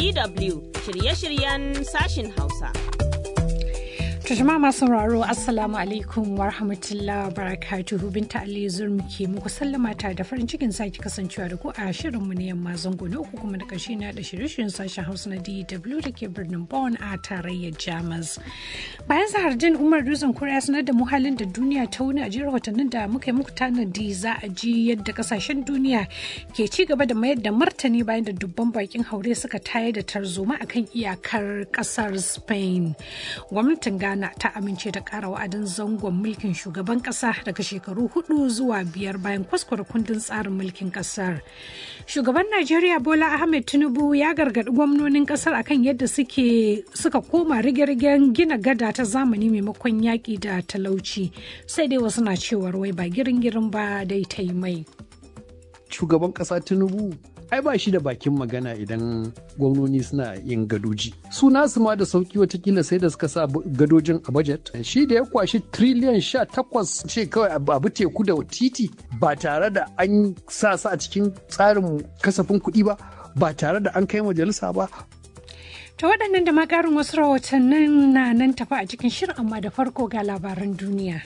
DW shirye-shiryen sashin Hausa. To jama'a masu sauraro Assalamu alaikum wa rahmatullahi wa barakatuhu binta Ali Zurmi ke muku sallama ta da farin cikin sake kasancewa da ku a shirinmu na yamma zango na uku kuma da ƙarshe na da shirye-shiryen sashen Hausa na DW da ke birnin Bonn a tarayyar Jamus. Bayan zahardin Umar Dutsen Kuriya sanar da muhalin da duniya ta wuni a jiyar watannin da muka yi muku tanadi za a ji yadda kasashen duniya ke ci gaba da mayar da martani bayan da dubban bakin haure suka tayar da tarzoma akan iyakar kasar Spain. Gwamnatin Ghana Ghana ta amince da ƙara wa'adin zangon mulkin shugaban ƙasa daga shekaru hudu zuwa biyar bayan kwaskwara kundin tsarin mulkin ƙasar. Shugaban Najeriya Bola Ahmed Tinubu ya gargaɗi gwamnonin ƙasar akan yadda suke suka koma rige-rigen gina gada ta zamani maimakon yaƙi da talauci sai dai wasu na cewar wai ba girin-girin ba dai ta yi mai. Shugaban ƙasa Tinubu ai ba shi da bakin magana idan gwamnoni suna yin gadoji su nasu ma da sauki watakila sai da suka sa gadojin a budget shi da ya kwashi triliyan sha takwas ce kawai abu teku da titi ba tare da an sa su a cikin tsarin kasafin kuɗi ba ba tare da an kai majalisa ba ta waɗannan da makarin wasu rahotannin na nan tafi a cikin shirin amma da farko ga labaran duniya.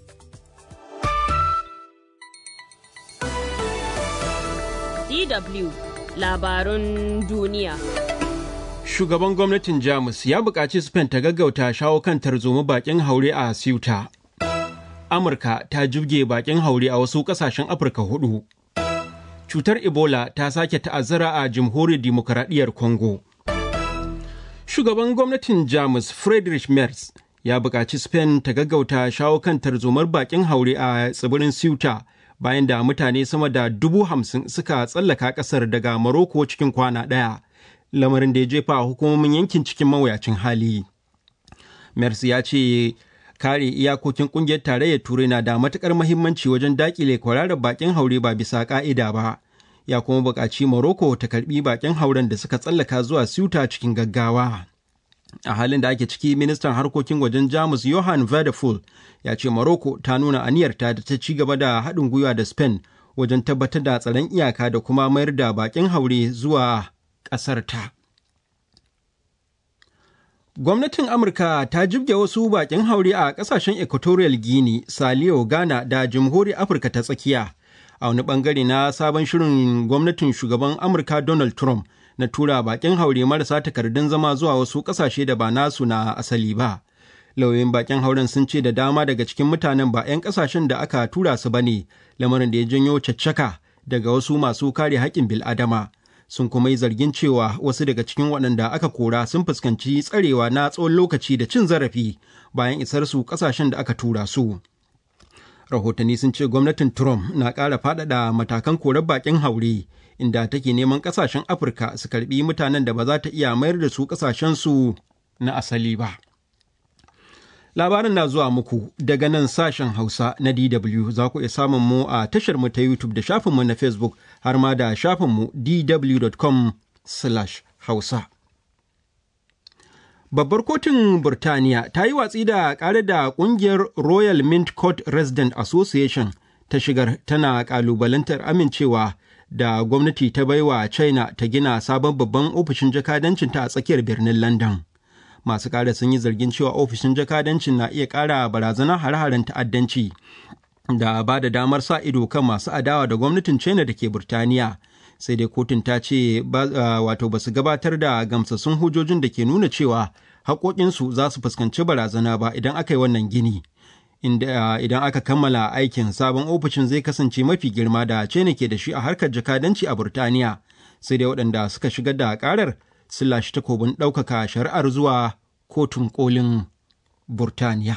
DW labarun duniya. Shugaban gwamnatin Jamus ya buƙaci Spain ta gaggauta shawo kan tarzoma bakin haure a Ceuta. Amurka ta jibge bakin haure a wasu ƙasashen Afirka hudu. Cutar Ebola ta sake ta'azzara a Jamhuriyar Dimokuraɗiyyar Congo. Shugaban gwamnatin Jamus Friedrich Merz ya buƙaci Spain ta gaggauta shawo kan tarzomar bakin haure a tsibirin Ceuta. bayan da mutane sama da dubu hamsin suka tsallaka kasar daga Maroko cikin kwana ɗaya, lamarin da ya jefa hukumomin yankin cikin mawuyacin hali. Mercy ya ce kare iyakokin kungiyar tarayyar turai na da matukar mahimmanci wajen dakile kwararar bakin haure ba bisa ka'ida ba. Ya kuma buƙaci Morocco ta karbi bakin hauren da suka tsallaka zuwa Ceuta cikin gaggawa. a halin da ake ciki ministan harkokin wajen jamus johan Vadeful ya ce morocco ta nuna aniyarta da ta ci gaba da haɗin gwiwa da spain wajen tabbatar da tsaron iyaka da kuma mayar da bakin haure zuwa ƙasarta gwamnatin amurka ta jibge wasu bakin haure a ƙasashen equatorial guinea saliyo ghana da jamhuriyar afirka ta tsakiya a wani bangare na sabon shirin gwamnatin shugaban amurka donald trump na tura bakin haure marasa takardun zama zuwa wasu kasashe da ba nasu na asali ba. Lauyoyin bakin hauren sun ce da dama daga cikin mutanen ba 'yan kasashen da aka tura su ba ne, lamarin da ya janyo caccaka daga wasu masu kare haƙƙin bil'adama. Sun kuma yi zargin cewa wasu daga cikin waɗanda aka kora sun fuskanci tsarewa na tsawon lokaci da cin zarafi bayan isar su kasashen da aka tura su. Rahotanni sun ce gwamnatin Trump na ƙara faɗaɗa matakan korar bakin haure. inda take neman kasashen afirka su karbi mutanen da ba za ta iya mayar da su kasashensu na asali ba labarin na zuwa muku daga nan sashen hausa na dw za ku iya samun mu a tashar mu ta youtube da shafinmu na facebook har ma da shafinmu dw.com hausa babbar kotun burtaniya ta yi watsi da ƙare da ƙungiyar royal mint court resident association ta shigar tana ƙalubalantar amincewa da gwamnati ta baiwa China ta gina sabon babban ofishin jakadancinta a tsakiyar birnin London. Masu ƙara sun yi zargin cewa ofishin jakadancin na iya ƙara barazana hare-haren ta'addanci da ba da damar sa ido kan masu adawa da gwamnatin China da ke Burtaniya. Sai dai kotun ta ce wato ba su gabatar da gamsassun hujjojin da ke nuna cewa haƙoƙinsu za su fuskanci barazana ba idan aka yi wannan gini. inda idan aka kammala aikin sabon ofishin zai kasance mafi girma da China ke da shi a harkar jakadanci a Burtaniya sai dai waɗanda suka shigar da ƙarar sun lashe takobin ɗaukaka shari'ar zuwa kotun kolin Burtaniya.